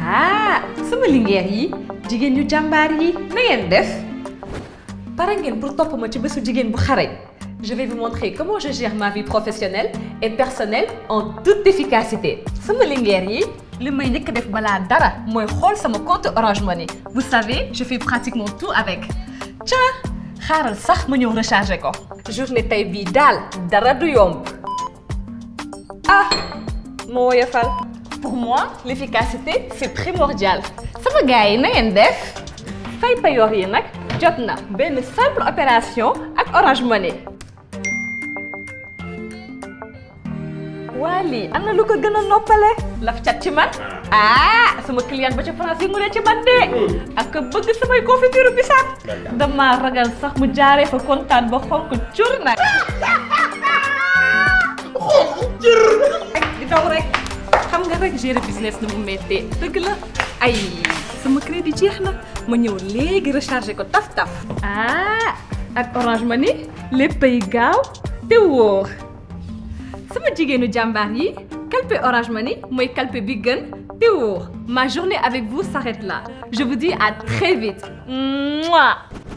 ah sama lingeer yi jigéen ñu jàmbaar yi na ngeen def pare ngeen pour topp ma ci bésu jigéen bu xarañ je vais vous montrer comment je gère ma vie professionnelle et personnelle en toute efficacité sama lingeer yi li may njëkk def balaa dara mooy xool sama compte Orange Money vous savez je fais pratiquement tout avec tiens xaaral sax ma ñëw recharger ko journée tey bii daal dara du yomb ah moo woyofal pour moi l'efficacité c'est primordial sama gars yi na ngeen def fay payoor yi nag jot na benn simple opération ak Orange Money waa lii am na lu ko gën a noppale laf cat ci man ah sama client ba ca France yi mu ne ci man de ak bëgg samay confiture bisaab dama ragal sax mu jaaree fa kontaan ba xonk cur nag jër di daw rek xam nga rek gérer business na mu méttee dëgg la ay sama crédit jeex na ma ñëw léegi recharger ko taf taf ah ak Orange Money léppay gaaw te wóor sama jigéenu jàmbaar yi calpe Orange Money mooy calpe bi gën te wóor ma journée avec vous s'arrête là je vous dis à très vite Mouah